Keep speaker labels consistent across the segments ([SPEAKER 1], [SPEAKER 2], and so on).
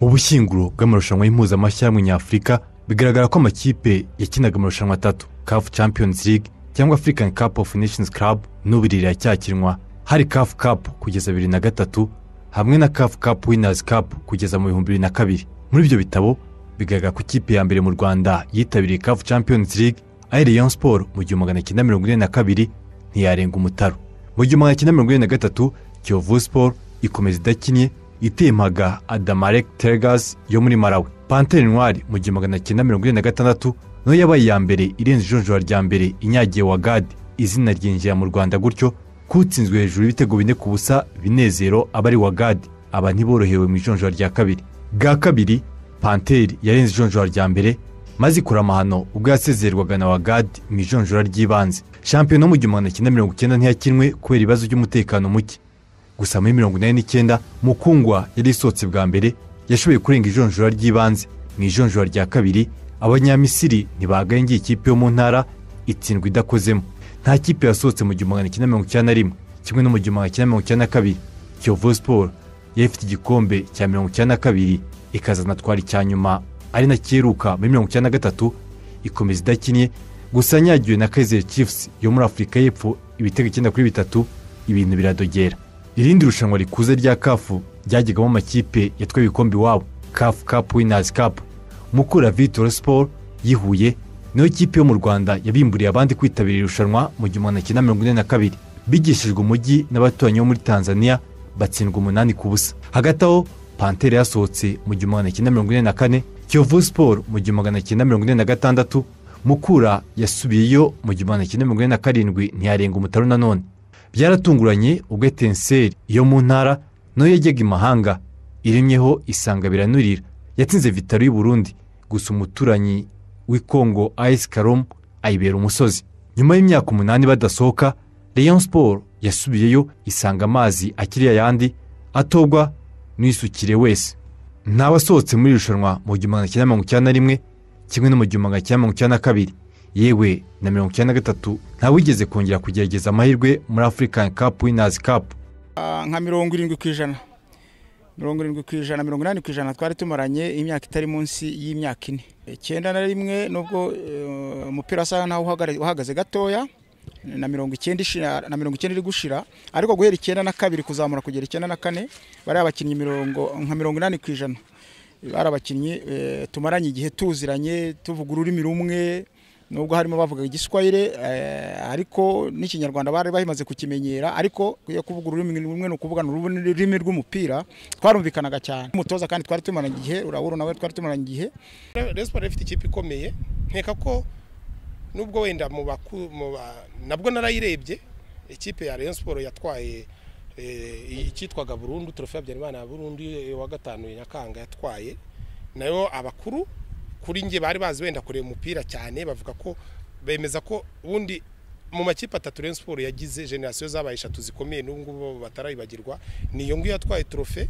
[SPEAKER 1] w'ubushyinguro bw'amarushanwa y'impuzamashyirahamwe nyafurika bigaragara ko amakipe yakinaga amarushanwa atatu kafu champions league cyangwa african cup of nations club n'ubu riracyakinwa hari kafu kapu kugeza bibiri na gatatu hamwe na kafu kapu winazi kapu kugeza mu bihumbi bibiri na kabiri muri ibyo bitabo bigaragara ko ikipe ya mbere mu rwanda yitabiriye kafu champions league ari rayon sport mu gihumbi magana cyenda mirongo ine na kabiri ntiyarenga umutaro mu gihumbi magana cyenda mirongo ine na gatatu kiyovu sport ikomeza idakinnye itemaga adamarek teregazi yo muri marawe pantere ntwari mu gihumbi magana cyenda mirongo ine na gatandatu nayo yabaye iya mbere irenze ijonjora rya mbere inyagiye wa gadi izina ryinjira mu rwanda gutyo kutsinzwe hejuru y'ibitego bine ku busa binezero aba ari wa gadi aba ntiborohewe mu ijonjora rya kabiri bwa kabiri panteri yarenze ijonjora rya mbere maze ikora amahano ubwo yasezererwaga na wa gadi mu ijonjora ry'ibanze shampiyona mu gihumbi magana cyenda mirongo icyenda ntiyakinwe kubera ibibazo by'umutekano muke gusa muri mirongo inani n'icyenda mukungwa yari isohotse bwa mbere yashoboye kurenga ijonjora ry'ibanze mu ijonjora rya kabiri abanyamisiri ntibagaye ngiye ikipe yo mu ntara itsindwa idakozemo nta kipe yasohotse mu gihumbi magana cyenda mirongo icyenda na rimwe kimwe no mu gihumbi magana cyenda mirongo icyenda na kabiri kiyovu siporo yari ifite igikombe cya mirongo icyenda na kabiri ikazanatwara icya nyuma ari nakeruka muri mirongo icyenda na gatatu ikomeza idakinnye gusa nyagiwe na kaizer chiefs yo muri afurika y'epfo ibitego icyenda kuri bitatu ibintu biradogera irindi rushanwa rikuze rya kafu ryajyagamo amakipe yatwaye ibikombe iwabo kafu kapu winazi kapu mukura vitora siporo yihuye niyo kipe yo mu rwanda yabimburiye abandi kwitabira irushanwa mu gihumbi magana cyenda mirongo ine na kabiri bigishijwe umujyi n'abaturanyi bo muri tanzania batsindwa umunani ku busa hagati aho pantere yasohotse mu gihumbi magana cyenda mirongo ine na kane kiyovu siporo mu gihumbi magana cyenda mirongo ine na gatandatu mukura yasubiyeyo mu gihumbi magana cyenda mirongo ine na karindwi ntiyarenga umutaro nanone byaratunguranye ubwo etenseri yo mu ntara nayo yajyaga imahanga irimyeho isanga biranurira yatsinze vitaro y'uburundi gusa umuturanyi w'ikongo ayisi karomu ayibera umusozi nyuma y'imyaka umunani badasohoka leon siporo yasubiyeyo isanga amazi akiri ayandi atobwa n'isukire wese ntawe asohotse muri irushanwa mu gihumbi magana cyenda mirongo icyenda na rimwe kimwe no mu gihumbi magana cyenda mirongo icyenda na kabiri yewe na mirongo icyenda na gatatu ntawigeze kongera kugerageza amahirwe muri afurikani kapu winazi kapu
[SPEAKER 2] nka mirongo irindwi ku ijana mirongo irindwi ku ijana mirongo inani ku ijana twari tumaranye imyaka itari munsi y'imyaka ine icyenda na rimwe nubwo umupira wasa naho uhagaze gatoya na mirongo icyenda na mirongo icyenda iri gushira ariko guhera icyenda na kabiri kuzamura kugera icyenda na kane bari abakinnyi mirongo nka mirongo inani ku ijana bari abakinnyi tumaranye igihe tuziranye tuvuga ururimi rumwe nubwo harimo bavuga igiswayire ariko n'ikinyarwanda bari bahimaze kukimenyera ariko kuvuga ururimi rumwe ni ukuvuga ururimi rw'umupira twarumvikanaga cyane umutoza kandi twari tumaranye igihe urabura nawe twari tumaranye igihe
[SPEAKER 3] resiporo ifite ikipe ikomeye nkeka ko nubwo wenda mu nabwo narayirebye ikipe ya Rayon siporo yatwaye icyitwaga burundu turofe ya byarimana ya burundu wa gatanu nyakanga yatwaye nayo abakuru kuri nge bari bazi wenda kureba umupira cyane bavuga ko bemeza ko ubundi mu makipe atatu rero siporo yagize generasiyo zabaye eshatu zikomeye n'ubu ngubu batarayibagirwa niyo ngiyo yatwaye turofe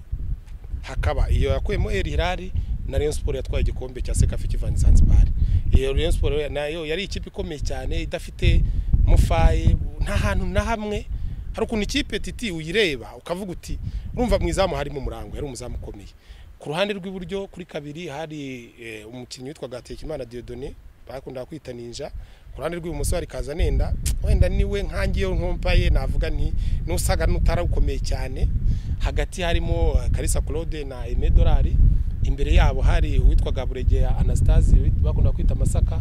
[SPEAKER 3] hakaba iyo yakuyemo eri hirari na rero siporo yatwaye igikombe cya sekafi kivani zanzibari iyo rero siporo nayo yari ikipe ikomeye cyane idafite mufaye nta hantu na hamwe hari ukuntu ikipe titi uyireba ukavuga uti urumva mu izamu harimo umurango yari umuzamu ukomeye ku ruhande rw'iburyo kuri kabiri hari umukinnyi witwaga Tekimana Diodone bakundaga kwita ninja ku ruhande rw'ibumoso hari Kazanenda wenda niwe nkangiyeho nkompaye navuga nti n'usaga n'utarawukomeye cyane hagati harimo Kalisa Claude na Aime Dolari imbere yabo hari uwitwaga Buregeya Anastase bakundaga kwita Masaka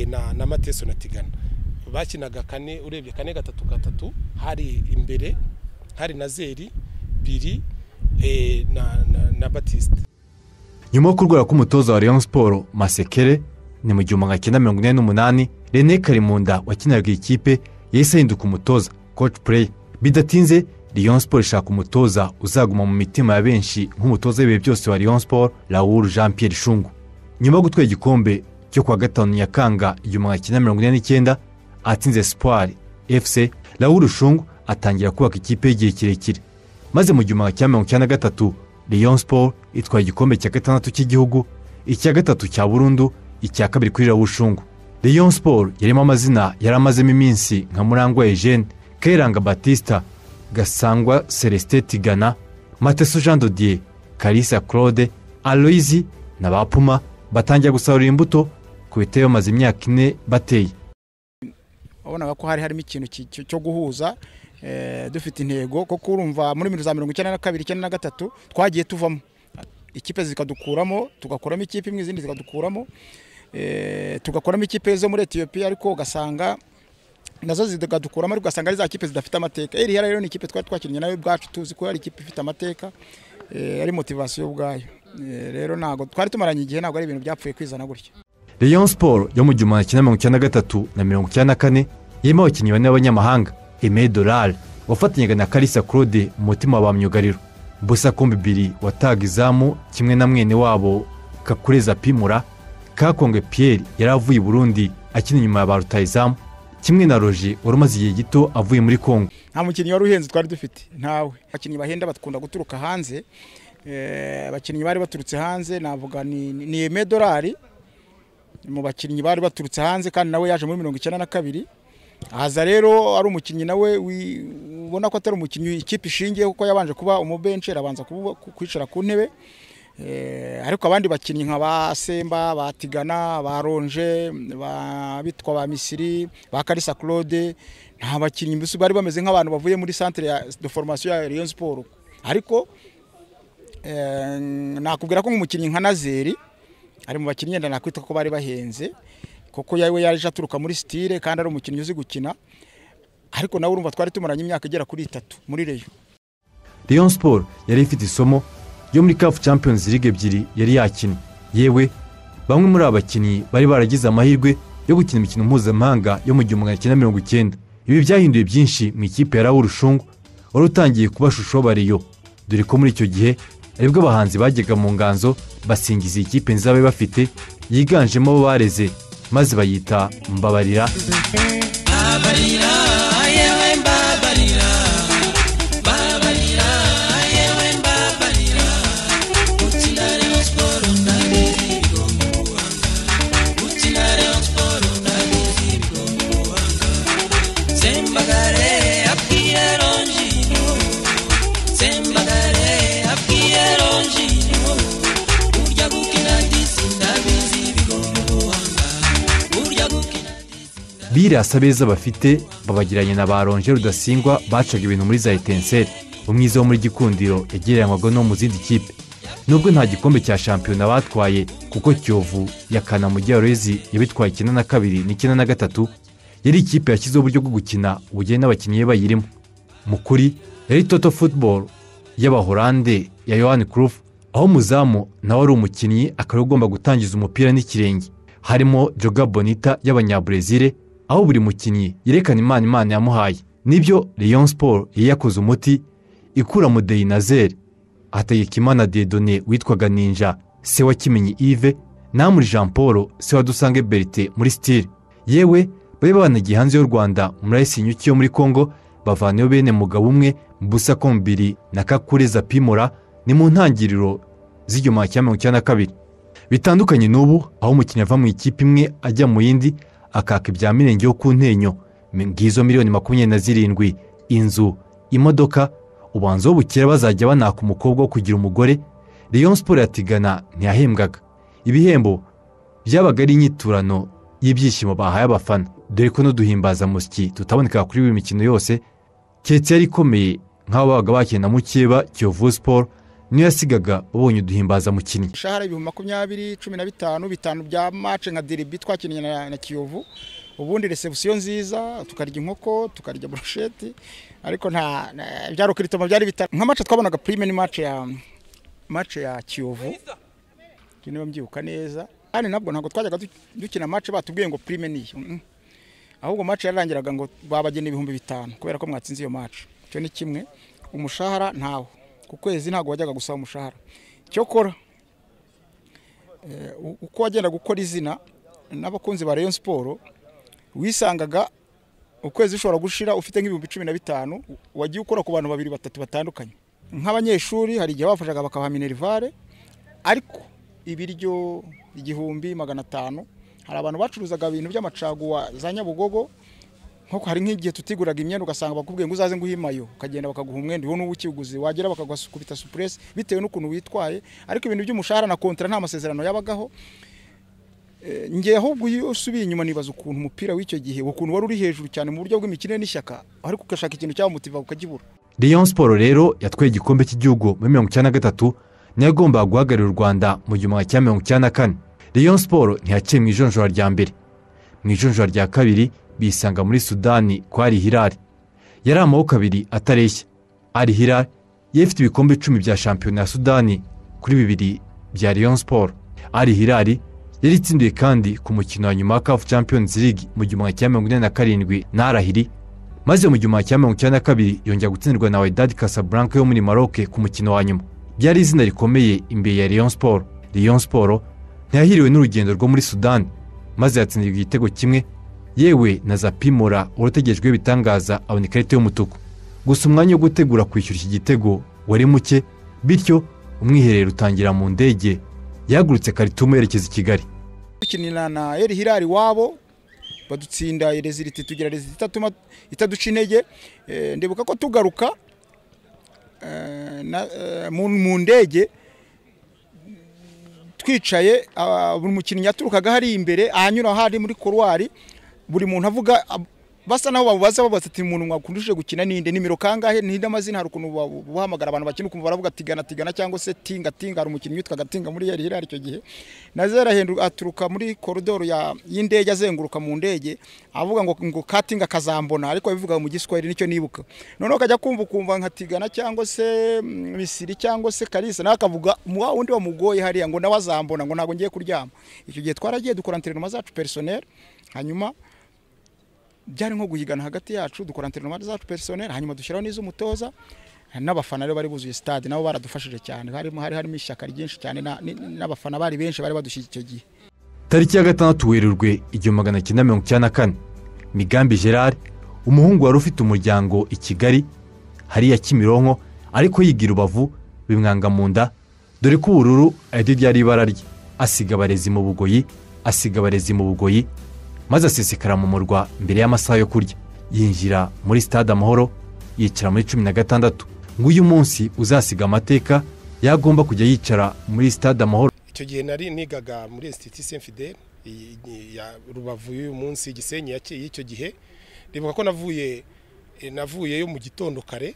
[SPEAKER 3] na na Mateso na Tigana bakinaga kane urebye kane gatatu gatatu hari imbere hari na Zeri biri na batiste
[SPEAKER 1] nyuma yo kurwara k'umutoza wa leon siporo masekere ni mu gihumbi magana cyenda mirongo inani n'umunani rene karimunda wakinaga ikipe yahise ahinduka umutoza koci pureyi bidatinze leon siporo ishaka umutoza uzaguma mu mitima ya benshi nk'umutoza w'ibihe byose wa leon siporo raoul jean pierre shungu nyuma yo gutwara igikombe cyo kuwa gatanu nyakanga igihumbi magana cyenda mirongo ine n'icyenda atsinze sipari efuse raoul shungu atangira kubaka ikipe y'igihe kirekire maze mu gihumbi cya mirongo icyenda na gatatu leon siporo itwaye igikombe cya gatandatu cy'igihugu icya gatatu cya burundu icya kabiri kuri rawushungu leon siporo yarimo amazina yari amazemo iminsi nka murangwa eugene keranga batista gasangwa celestin tigana mateso jean dodier kalisa claude aloyizi na ba puma batangira gusarura imbuto ku biteye bamaze imyaka ine bateye
[SPEAKER 2] wabonaga ko hari harimo ikintu ki- ki- cyo guhuza eh, dufite intego kuko urumva muri za mirongo icyenda na kabiri icyenda na gatatu twagiye tuvamo ikipe zikadukuramo tugakuramo ikipe imwe izindi zikadukuramo eh, tugakuramo ikipe zo muri etiyopiya ariko ugasanga nazo zikadukuramo ariko ugasanga ari za kipe zidafite amateka eriya rero ni ikipe twari twakinnye nayo ubwacu tuzi ko ari ikipe ifite amateka eh, ari motivasiyo ubwayo Eh, rero ntabwo twari tumaranye igihe ntabwo ari ibintu byapfuye kwizana gutya
[SPEAKER 1] Rayon Sport yo mu gihumbi kimwe mirongo icyenda na gatatu na mirongo icyenda na kane irimo abakinnyi bane b'abanyamahanga Aimé Dollar wafatanyaga na Kalisa Claude umutima wa ba myugariro Busa Kombi Biri wataga izamu kimwe na mwene wabo Kakureza Pimura Kakongwe Pierre yari avuye i Burundi akina inyuma ya ba rutayizamu kimwe na Roger wari umaze igihe gito avuye muri Congo
[SPEAKER 2] nta mukinnyi wari uhenze twari dufite ntawe abakinnyi bahenda bakunda guturuka hanze Eh, abakinnyi bari baturutse hanze navuga ni ni- ni eme dorari mu bakinnyi bari baturutse hanze kandi nawe yaje muri mirongo icyenda na kabiri haza rero ari umukinnyi nawe wi- ubona ko atari umukinnyi ikipe ishingiye kuko yabanje kuba umubenshi arabanza kubu- ku- kwicara ku ntebe Eh, ariko abandi bakinnyi nka ba Semba ba Tigana ba Ronje ba bitwa ba Misiri ba Kalisa Claude nta bakinnyi mbese bari bameze nk'abantu bavuye muri centre ya- de formation ya Rayon Sport ariko eh, nakubwira ko nk'umukinnyi nka Nazeri ari mu bakinnyi yenda nakwita ko bari bahenze kuko yawe yaje aturuka muri style kandi ari umukinnyi uzi gukina ariko nawe urumva twari tumaranye imyaka igera kuri itatu muri Rayon
[SPEAKER 1] Rayon Sport yari ifite isomo yo muri CAF Champions League ebyiri yari yakinnye yewe bamwe muri aba bakinnyi bari baragize amahirwe yo gukina imikino mpuzamahanga yo mu gihumbi kimwe na mirongo icyenda ibi byahinduye byinshi mu ikipe ya Raoul Rushungu wari utangiye kuba shusho wa Rayon dore ko muri icyo gihe aribwo abahanzi bajyaga mu nganzo basingiza iyi kipe nziza bafite yiganjemo abo bareze maze bayita Mbabarira
[SPEAKER 4] Sembagare abwiyeronji Sembagare abwiyeronji Urya gukina disi ndabizi bigomba wanga Urya gukina
[SPEAKER 1] birasa beza bafite babagiranye na ba ronje rudasingwa bacaga ibintu muri za etenseri umwiza wo muri gikundiro yagereranywaga no mu zindi kipe nubwo nta gikombe cya shampiyona batwaye kuko kiyovu ya kanamujyi ya rezi yabitwaye icyenda na kabiri n'icyenda na gatatu yari ikipe yashyizeho uburyo bwo gukina bugena abakinnyi be bayirimo mu kuri yari toto football y'abahorande ya yohani kurufu aho umuzamu nawe ari umukinnyi akaba ugomba gutangiza umupira n'ikirenge harimo joga bonita y'abanyaburezile aho buri mukinnyi yerekana imana imana yamuhaye nibyo leon sport yari yakoze umuti ikura mu deyinazeri hategekimana dedone witwaga ninja se wa kimenyi ive namuri jean paul se wa dusange berite muri stile yewe bari banagiye hanze y'u rwanda muri ayisinyuki yo muri congo bavanayo bene mugabo umwe busa kombiri na kakureza pimora ni mu ntangiriro z'igihumbi kimwe mirongo icyenda na kabiri bitandukanye n'ubu aho umukinnyi ava mu ikipe imwe ajya mu yindi akaka ibya mirenge yo ku ntenyo ngizo miliyoni makumyabiri na zirindwi inzu imodoka ubanza bukera bazajya banaka umukobwa wo kugira umugore leon sport yatigana ntiyahembwaga ibihembo byabaga ari inyiturano y'ibyishimo bahaye abafana dore ko n'uduhimbazamusyi tutaboneka kuri buri mikino yose keretse yari ikomeye nk'abo babaga bakina na mukeba kiyovu sport niyo yasigaga babonye uduhimbazamukinnyi
[SPEAKER 2] imishahara ibihumbi makumyabiri cumi na bitanu bitanu bya mace nka diribi twakinnye na, na kiyovu ubundi resebusiyo nziza tukarya inkoko tukarya burusheti ariko nta na- bya rokiritoma byari bitanu nka mace twabonaga prime ni mace ya mace ya kiyovu Ibyo niba mbyibuka neza kandi nabwo ntabwo twajyaga du- dukina mace batubwiye ngo prime ni iyo Mm. ahubwo mace yararangiraga ngo babagena ibihumbi bitanu kubera ko mwatsinze iyo mace icyo ni kimwe umushahara ntawo ku kwezi ntabwo wajyaga gusaba umushahara cyokora u- uko wagenda gukora izina n'abakunzi ba Rayon Sport wisangaga ukwezi ushobora gushira ufite nk'ibihumbi cumi na bitanu wagiye ukora ku bantu babiri batatu batandukanye nk'abanyeshuri hari igihe bafashaga bakabaha minerivare ariko ibiryo igihumbi magana atanu hari abantu bacuruzaga ibintu by'amacaguwa za nyabugogo nk'uko hari nk'igihe tutiguraga imyenda ugasanga bakubwiye ngo uzaze nguhimayo ukagenda bakaguha umwenda wowe n'uwo ukiwuguze wagera bakagukubita supuresi bitewe n'ukuntu witwaye ariko ibintu by'umushahara na kontara nta masezerano yabagaho Eh, njye ahubwo iyo usubiye inyuma nibaza ukuntu umupira w'icyo gihe ukuntu wari uri hejuru cyane mu buryo bw'imikino n'ishyaka ariko ugashaka ikintu cyamutiva ukagibura
[SPEAKER 1] Rayon siporo rero yatwaye igikombe cy'igihugu muri mirongo icyenda na gatatu niyo yagombaga guhagararira u rwanda mu gihumbi cya mirongo icyenda na kane Rayon siporo ntiyaciye mu ijonjora rya mbere mu ijonjora rya kabiri bisanga muri sudani kwa ari hilali yari amaboko abiri atareshya ari hilali yari ifite ibikombe icumi bya shampiyona ya sudani kuri bibiri bya Rayon siporo ari hilali yari itsindiye kandi ku mukino wa nyuma wa kafu champions league mu gihumbi cya mirongo inani na karindwi na arahiri maze mu gihumbi cya mirongo icyenda na kabiri yongera gutsindirwa na Wydad Casablanca yo muri Maroc ku mukino wa nyuma byari izina rikomeye imbere ya Rayon Sport Rayon Sport ntiyahiriwe n'urugendo rwo muri Sudan maze yatsindirwa igitego kimwe yewe na Zapimora wari utegerejweho ibitangaza abona ikarita y'umutuku gusa umwanya wo gutegura kwishyura iki gitego wari muke bityo umwiherero utangira mu ndege yahagurutse Khartoum yerekeza i Kigali
[SPEAKER 2] dukinira na eri hirari wabo badutsinda reziliti tugira reziliti itatuma itaduca intege Eh, ndibuka ko tugaruka eh, na- eh, mu mu ndege twicaye ah, buri mukinnyi yaturukaga hari imbere ahanyura hari muri korwari buri muntu avuga ab- basa naho babubaza babaza ati umuntu mwakundishije gukina ninde nimero kangahe ninde amazina hari ukuntu babu- bahamagara abantu bakina ukumva baravuga tigana tigana cyangwa se tinga tinga hari umukinnyi witwaga tinga muri yari hirari icyo gihe nazera hendu aturuka muri koridoro ya- y'indege azenguruka mu ndege avuga ngo ngo katinga kazambona ariko bivuga mu giswahili nicyo nibuka noneho kajya kumva kumva nka tigana cyangwa se mm, misiri cyangwa se kalisa nawe akavuga muwa wundi wamugoye hariya ngo nawe azambona ngo ntabwo ngiye kuryama icyo gihe twaragiye dukora interinoma zacu personel hanyuma byari nko guhigana hagati yacu dukora interinoma zacu personel hanyuma dushyiraho n'iz'umutoza n'abafana rero bari buzuye stade nabo baradufashije cyane harimo hari harimo ishyaka ryinshi cyane na- ni- ni- n'abafana bari benshi bari badushyigikiye icyo gihe
[SPEAKER 1] tariki ya gatandatu werurwe igihumbi magana cyenda mirongo icyenda na kane migambi gerard umuhungu wari ufite umuryango i kigali hariya kimironko ariko yiga i rubavu bimwanga mu nda dore ko ubururu ariryo ryari ibara rye asiga abarezi mu bugoyi asiga abarezi mu bugoyi maze asesekara mu murwa mbere y'amasaha yo kurya yinjira muri stade amahoro yicara muri cumi na gatandatu nguyu munsi uzasiga amateka yagomba kujya yicara muri stade amahoro
[SPEAKER 3] icyo gihe nari nigaga muri insititi semfide ya rubavu y'uyu munsi gisenyi ya- y'icyo gihe ndibuka ko navuye eh, navuyeyo mu gitondo kare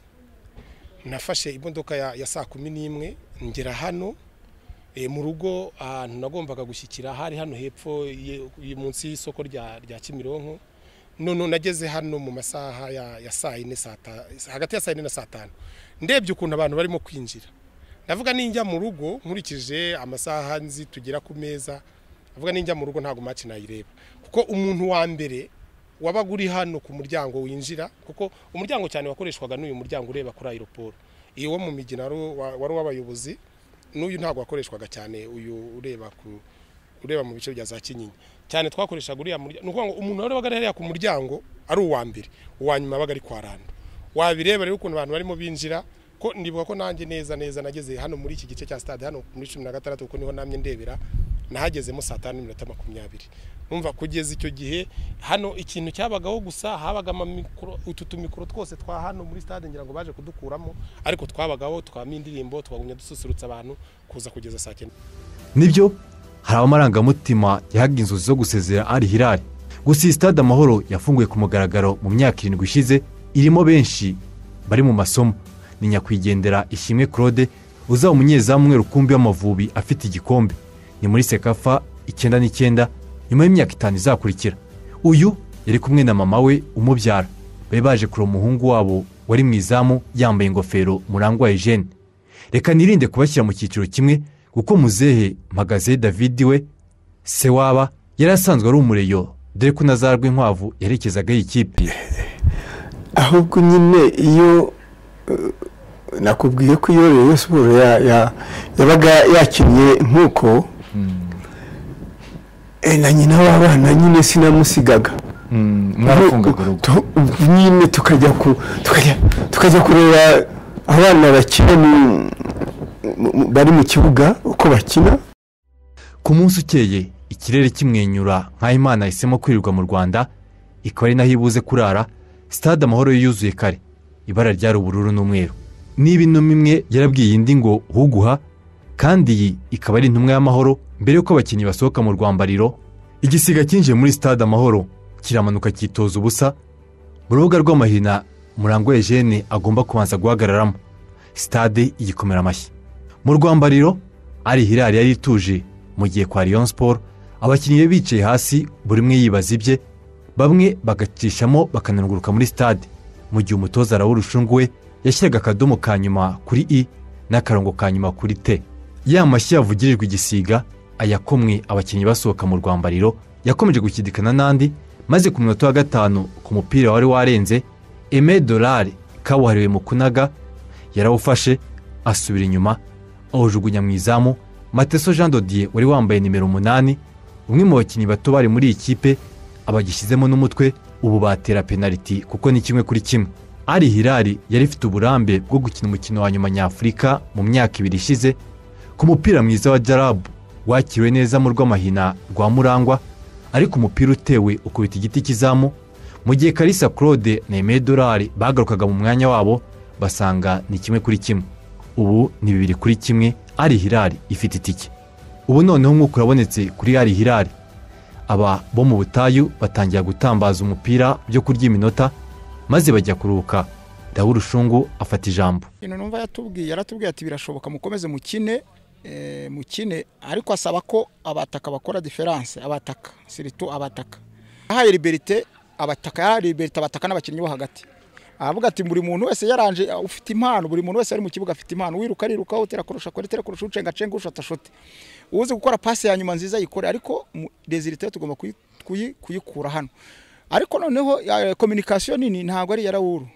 [SPEAKER 3] nafashe imodoka ya ya saa kumi n'imwe ngera hano eh, mu rugo ahantu nagombaga gushyikira hari hano hepfo ye- ye- munsi y'isoko rya rya kimironko none nageze hano mu masaha ya ya saa yine saa ta- hagati ya saa yine na saa tanu ndebye ukuntu abantu barimo kwinjira ndavuga ninjya mu rugo nkurikije amasaha nzi tugera ku meza ndavuga ninjya mu rugo ntabwo maci nayireba kuko umuntu wa mbere wabaga uri hano ku muryango winjira kuko umuryango cyane wakoreshwaga n'uyu muryango ureba kuri aeroport iwo mu migina wari uwa- wari uw'abayobozi n'uyu ntabwo wakoreshwaga cyane uyu ureba ku ureba mu bice bya za kinyinya cyane twakoreshaga uriya muryango ni ukuvuga ngo umuntu wari wabaga ari hariya ku muryango ari uwa mbere uwa nyuma wabaga ari kwa rando wabireba rero ukuntu abantu barimo binjira ko ndibuka ko nanjye neza neza nageze hano muri iki gice cya stade hano muri cumi na gatandatu kuko niho namye ndebera nahagezemo saa tanu n'iminota makumyabiri numva kugeza icyo gihe hano ikintu cyabagaho gusa habaga amamikoro utu tumikoro twose twa hano muri stade ngira ngo baje kudukuramo ariko twabagaho twabamo indirimbo twagumya dususurutsa abantu kuza kugeza saa cyenda
[SPEAKER 1] nibyo hari amarangamutima yahaga inzozi zo gusezera ari hirari gusa iyi stade amahoro yafunguye ku mugaragaro mu myaka irindwi ishize irimo benshi bari mu masomo ni nyakwigendera ishimwe claude uzaba umunyezamu umwe rukumbi w'amavubi afite igikombe ni muri sekafa icyenda n'icyenda nyuma y'imyaka itanu izakurikira uyu yari kumwe na mama we umubyara bari baje kureba umuhungu wabo wari mu izamu yambaye ingofero murangwa eugene reka nirinde kubashyira mu cyiciro kimwe kuko muzehe mpagaze david we se waba yari asanzwe ari umureyo dore ko na za rwinkwavu yerekezagaho ikipe
[SPEAKER 5] ahubwo nyine iyo eh, nakubwiye ko iyo rero siporo ya- ya- yabaga yakinnye nk'uko eh, na nyina w'abana nyine sinamusigaga
[SPEAKER 6] mwarafungaga urugo
[SPEAKER 5] Tu- nyine tukajya ku tukajya tukajya kureba abana bakina mu- mu- mu- bari mu kibuga uko bakina
[SPEAKER 1] ku munsi ukeye ikirere kimwenyura nk'aho imana yahisemo kwirirwa mu rwanda ikaba ari naho ibuze kurara sitade amahoro yo yuzuye kare ibara ryari ubururu n'umweru niba intumwa imwe yarabwiye indi ngo uguha kandi iyi ikaba ari intumwa y'amahoro mbere y'uko abakinnyi basohoka mu rwambariro igisiga cyinjiye muri sitade amahoro kiramanuka cyitoza ubusa mu rubuga rw'amahina murangwa Eugene agomba kubanza guhagararamo sitade igikomera amashyi mu rwambariro ari hirari yari ituje mu gihe kwa Rayon siporo abakinnyi be bicaye hasi buri umwe yibaza ibye bamwe bagacishamo bakananguruka muri sitade mu gihe umutoza arawurushungu we yashyiraga akadomo ka nyuma kuri i n'akarongo ka nyuma kuri te ya mashyi yavugirijwe igisiga ayakomwe abakinnyi basohoka mu rwambariro yakomeje gukidikana n'andi maze ku munota wa gatanu ku mupira wari warenze eme dorari kabuhariwe mu kunaga yarawufashe asubira inyuma awujugunya mu izamu mateso jean dodiye wari wambaye nimero umunani umwe mu bakinnyi bato bari muri iyi kipe abagishyizemo n'umutwe ubu batera penaliti kuko ni kimwe kuri kimwe ari hirari yari ifite uburambe bwo gukina umukino wa nyuma nyafurika mu myaka ibiri ishize ku mupira mwiza wa jarabu wakiriwe neza mu rw'amahina rwa murangwa ariko umupira utewe ukubita igiti cy'izamu mu gihe karisa claude na emeye dorari bagarukaga mu mwanya wabo basanga ni kimwe kuri kimwe ubu ni bibiri kuri kimwe ari hirari ifite itike ubu noneho umwuka urabonetse kuri ari hirari aba bo mu butayu batangira gutambaza umupira byo kurya iminota maze bajya kuruhuka dawuru shungu afata ijambo
[SPEAKER 2] ikintu numva yatubwiye yaratubwiye ati birashoboka mukomeze mukine eh, mukine ariko asaba ko abataka bakora diferanse abataka siritu abataka yahaye liberite abataka yahaye liberite abataka n'abakinnyi bo hagati aravuga ati buri muntu wese yaranje ufite impano buri muntu wese ari mu kibuga afite impano wiruka ariruka utera kurusha kora itera kurusha ucenga cenga ushota shote uzi gukora pasi ya nyuma nziza yikore ariko rezilite tugomba kuyi- kuyi- kuyikura hano ariko noneho kominikasiyo nini ntabwo ari iya rawuru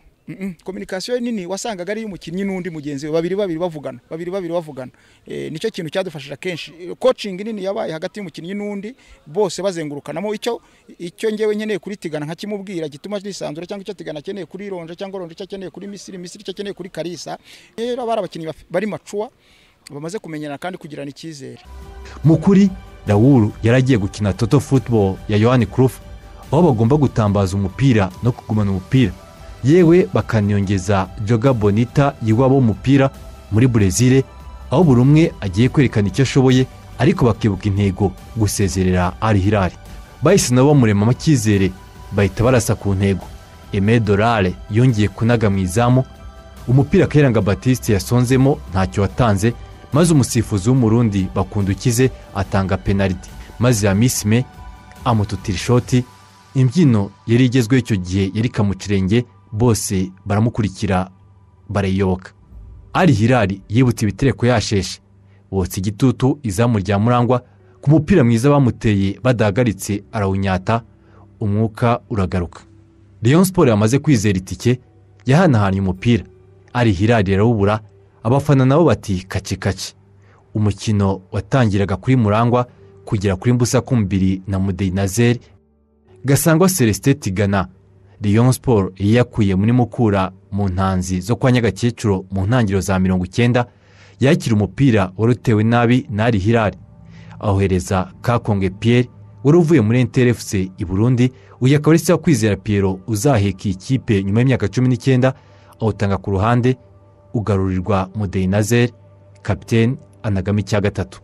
[SPEAKER 2] kominikasiyo nini wasangaga ari iy'umukinnyi n'undi mugenzi we babiri babiri bavugana babiri babiri bavugana Eh, nicyo kintu cyadufashije kenshi kocingi nini yabaye hagati y'umukinnyi n'undi bose bazengurukanamo icyo icyo ngewe nkeneye kuri tigana nkakimubwira gituma nisanzura cyangwa icyo tigana akeneye kuri ronje cyangwa ronje icyo akeneye kuri misiri misiri icyo akeneye kuri karisa rero bari abakinnyi baf- bari macuwa bamaze kumenyana kandi kugirana icyizere
[SPEAKER 1] mu kuri dawuru yaragiye gukina toto football ya yohani kurufu aho bagomba gutambaza umupira no kugumana umupira yewe bakaniyongeza joga bonita yiwabo w'umupira muri burezile aho buri umwe agiye kwerekana icyo ashoboye ariko bakibuka intego gusezerera ari hirari bahise nabo bamuremamo icyizere bahita barasa ku ntego eme dorare yongeye kunaga mu izamu umupira kayiranga batiste yasonzemo ntacyo watanze maze umusifuzi w'umurundi bakundukize atanga penaliti maze yamisime amututira ishoti imbyino yari igezweho icyo gihe yari kamucirenge bose baramukurikira barayiyoboka ari hirari yibutse ibitereko yasheshe botsa igitutu izamu rya murangwa ku mupira mwiza bamuteye badahagaritse arawunyata umwuka uragaruka Rayon siporo yamaze kwizera itike yahanahanye umupira ari hirari arawubura abafana nabo bati kaci kaci umukino watangiraga kuri murangwa kugera kuri mbusakumbiri na mudeyinazeri gasangwa celestin tigana Rayon siporo yiyakuye muri mukura mu ntanzi zo kwa nyagakecuru mu ntangiriro za mirongo icyenda yakira umupira wari utewe nabi n'ari hirari awohereza kakonge piyeri wari uvuye muri ntrfc i burundi uyu akaba ari se wa kwizera piyero uzaheka iyi kipe nyuma y'imyaka cumi n'icyenda awutanga ku ruhande ugarurirwa mudeyinazeri kapiteni anagamo icya gatatu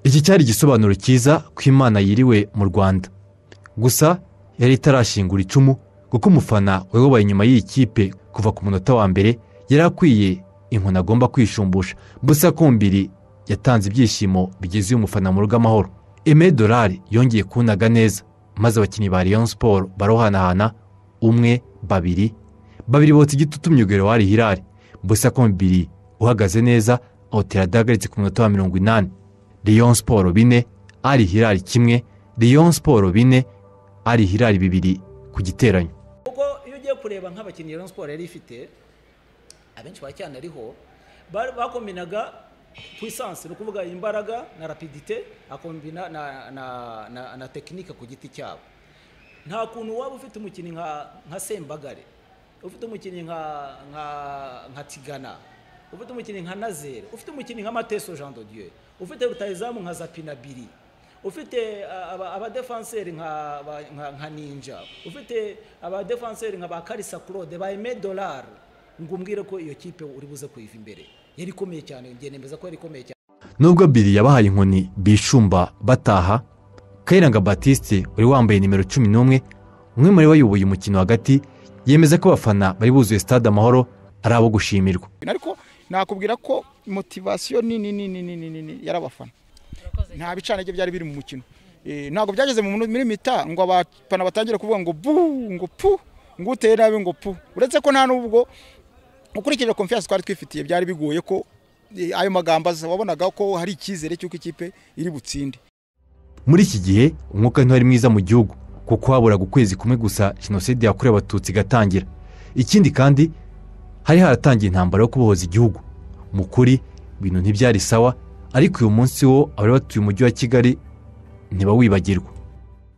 [SPEAKER 1] iki cyari igisobanuro cyiza ko imana yiriwe mu rwanda gusa yari itarashingura icumu kuko umufana wayoboye inyuma y'iyi kipe kuva ku munota wa mbere yari akwiye inkoni agomba kwishumbusha busa kumbiri yatanze ibyishimo bigezuye umufana mu rugo amahoro eme dorari yongeye kunaga neza maze abakinnyi ba Rayon siporo barohanahana umwe babiri babiri botsa igitutu myugariro wari hirari busa kumbiri uhagaze neza awutera adahagaritse ku munota wa mirongo inani Rayon siporo bine ari hirari kimwe Rayon siporo bine ari hirari bibiri ku giteranyo
[SPEAKER 7] kuko iyo ugiye kureba nk'abakinnyi Rayon Sport yari ifite abenshi ba cyane ariho ba- bakombinaga puissance ni ukuvuga imbaraga na rapidite akombina na, na, na, na tekinike ku giti cyabo nta kuntu waba ufite umukinnyi nka, nka sembagare ufite umukinnyi nka, nka, nka tigana ufite umukinnyi nka nazere ufite umukinnyi nka mateso jean de dieu ufite rutayizamu nka zapinabiri ufite ah, aba- abadefanseri nka ba- nka- nka ninja ufite abadefanseri nka ba karisa claude ba aime dollar ngo umbwire ko iyo kipe uri buze kuyiva imbere yari ikomeye cyane ngiye nemeza ko yari ikomeye cyane
[SPEAKER 1] nubwo biri yabahaye inkoni bishumba bataha kayiranga batiste wari wambaye nimero cumi n'umwe umwe muri bo wayoboye umukino hagati yemeza ko abafana bari buzuye stade amahoro ari abo gushimirwa
[SPEAKER 2] ariko nakubwira ko motivasiyo nini nini nini nini yari abafana nta bicanage byari biri mu mukino Eh, ntabwo byageze mu minu- muri mita ngo abafana batangire kuvuga ngo bu ngo pu ngo uteye nabi ngo pu uretse ko nta n'ubwo ukurikije konfiyanse twari twifitiye byari bigoye ko eh, ayo magambo aza wabonaga ko hari icyizere cy'uko ikipe iri butsinde
[SPEAKER 1] muri iki gihe umwuka ntiwari mwiza mu gihugu kuko haburaga ukwezi kumwe gusa jenoside yakorewe abatutsi igatangira ikindi kandi hari haratangiye intambara yo kubohoza igihugu mu kuri ibintu ntibyari sawa ariko uyu munsi wo abari batuye umujyi wa kigali ntibawibagirwa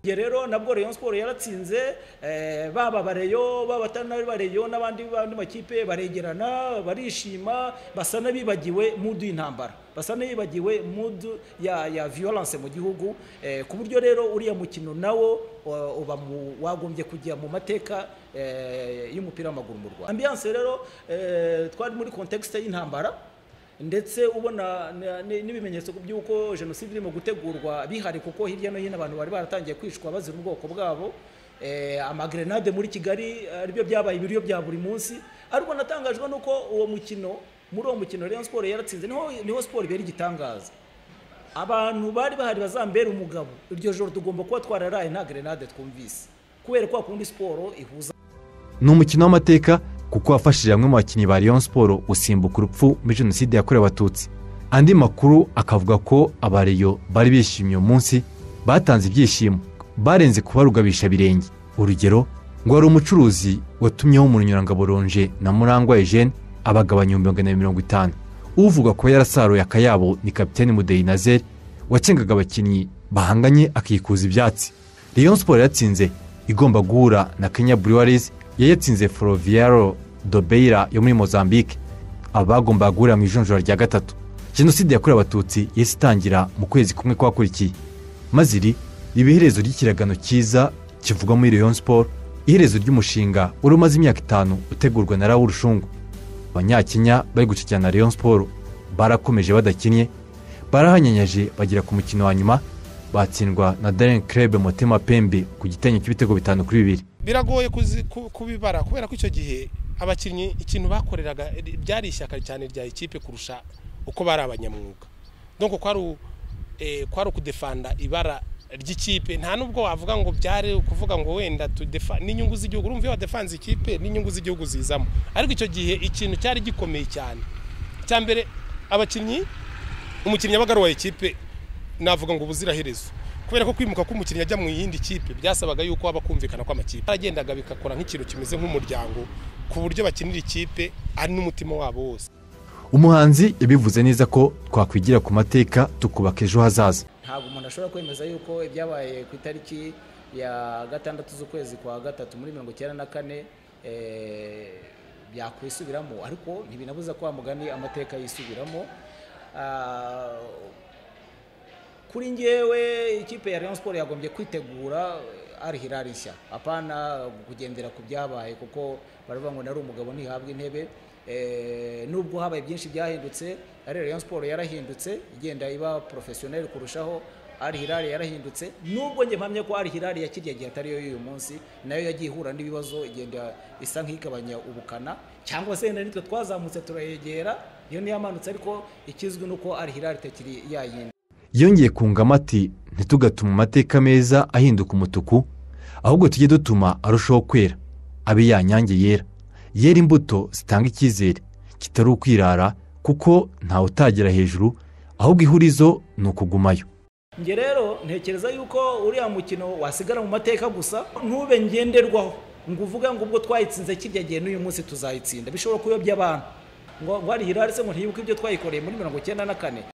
[SPEAKER 7] Njye rero nabwo rayon siporo yaratsinze eh, baba bareyo baba batari bareyo n'abandi bandi makipe baregerana barishima basa n'abibagiwe mudu y'intambara basa n'abibagiwe mudu ya ya violence mu gihugu eh, ku buryo rero uriya mukino nawo wa- uba mu- wagombye kujya mu mateka eh, y'umupira w'amaguru mu Rwanda ambiance rero eh, twari muri contexte y'intambara ndetse ubona na- ni- n'ibimenyetso by'uko jenoside irimo gutegurwa bihari kuko hirya no hino abantu bari baratangiye kwicwa bazira ubwoko bwabo Eh, amagrenade muri kigali aribyo byabaye ibiryo bya buri munsi ariko natangajwe n'uko uwo mukino muri uwo mukino rayon siporo yaratsinze niho niho siporo ibera igitangaza abantu bari bahari bazambera umugabo iryo joro tugomba kuba twararaye nta grenade twumvise kubera ko kundi siporo ihuza
[SPEAKER 1] ni umukino w'amateka kuko wafashije bamwe mu bakinnyi ba Rayon Sport gusimbuka urupfu muri jenoside yakorewe abatutsi andi makuru akavuga ko abareyo bari bishimye uyu munsi batanze ibyishimo barenze kuba rugabisha birenge urugero ngo hari umucuruzi watumyeho umunyurangabo ronje na murangwa Eugene abagabanya ibihumbi magana abiri mirongo itanu uvuga ko yarasaruye akayabo ni kapiteni mudeyi nazeri wacengaga abakinnyi bahanganye akikuza ibyatsi Rayon Sport yatsinze igomba guhura na Kenya Breweries yayatsinze Foroviero Dobeira yo muri Mozambique abagomba guhura mu ijonjora rya gatatu Jenoside yakorewe abatutsi yahise itangira mu kwezi kumwe kwakurikiye maze iri riba iherezo ry'ikiragano cyiza kivuga muri Rayon Sport iherezo ry'umushinga wari umaze imyaka itanu utegurwa na Raoul Rushungu abanyakenya bari gucikirana na Rayon Sport barakomeje badakinnye barahanyanyaje bagera ku mukino wa nyuma batsindwa na Darren Krebe Motema Pembe ku gitenyo cy'ibitego bitanu kuri bibiri
[SPEAKER 3] biragoye kuzi- ku- kubibara kubera ko icyo gihe abakinnyi ikintu bakoreraga ri- byari ishyaka cyane rya ikipe kurusha uko bari abanyamwuga donc kwari u- eh, kwari ukudefanda ibara ry'ikipe nta nubwo wavuga ngo byari ukuvuga ngo wenda tudefa n'inyungu z'igihugu urumva iyo wadefanze ikipe n'inyungu z'igihugu zizamo ariko icyo gihe ikintu cyari gikomeye cyane icya mbere abakinnyi umukinnyi yabaga ari uwa ikipe navuga ngo ubuziraherezo kubera ko kwimuka k'umukinnyi ajya mu yindi kipe byasabaga yuko haba kumvikana kw'amakipe baragendaga bigakora nk'ikintu kimeze nk'umuryango ku buryo bakinira ikipe ari n'umutima wabo wose
[SPEAKER 1] umuhanzi yabivuze neza ko twakwigira ku mateka tukubaka ejo hazaza
[SPEAKER 7] ntabwo umuntu ashobora kwemeza yuko ibyabaye ku itariki ya gatandatu z'ukwezi kwa gatatu muri mirongo icyenda na kane eh, byakwisubiramo ariko ntibinabuza ko wa mugani amateka yisubiramo Ah, kuri ngewe ikipe ya Rayon Sport yagombye kwitegura ari Hilal nshya apana kugendera ku byabaye kuko baravuga ngo nari umugabo ntihabwa intebe Eh, nubwo habaye byinshi byahindutse ari Rayon Sport yarahindutse igenda iba professionnel kurushaho ari Hilal yarahindutse nubwo njye mpamye ko ari Hilal ya kirya gihe atari yo y'uyu munsi nayo yagiye ihura n'ibibazo igenda isa nk'igabanya ubukana cyangwa se wenda nitwe twazamutse turayegera iyo niyo yamanutse ariko ikizwi ni uko ari Hilal itakiri yayindi
[SPEAKER 1] yongeye kungamo ati ntitugatuma amateka meza ahinduka umutuku ahubwo tujye dutuma arushaho kwera abe yanyange yera yera imbuto zitanga icyizere kitari ukwirara kuko ntawe utagira hejuru ahubwo ihurizo ni ukugumayo
[SPEAKER 7] njye rero ntekereza yuko uriya mukino wasigara mu mateka gusa ntube ngenderwaho ngo uvuge ngo ubwo twayitsinze kirya gihe n'uyu munsi tuzayitsinda bishobora kuyobya abantu ngo ngo hari hiraretse ngo ntiyibuke ibyo twayikoreye muri mirongo icyenda na kane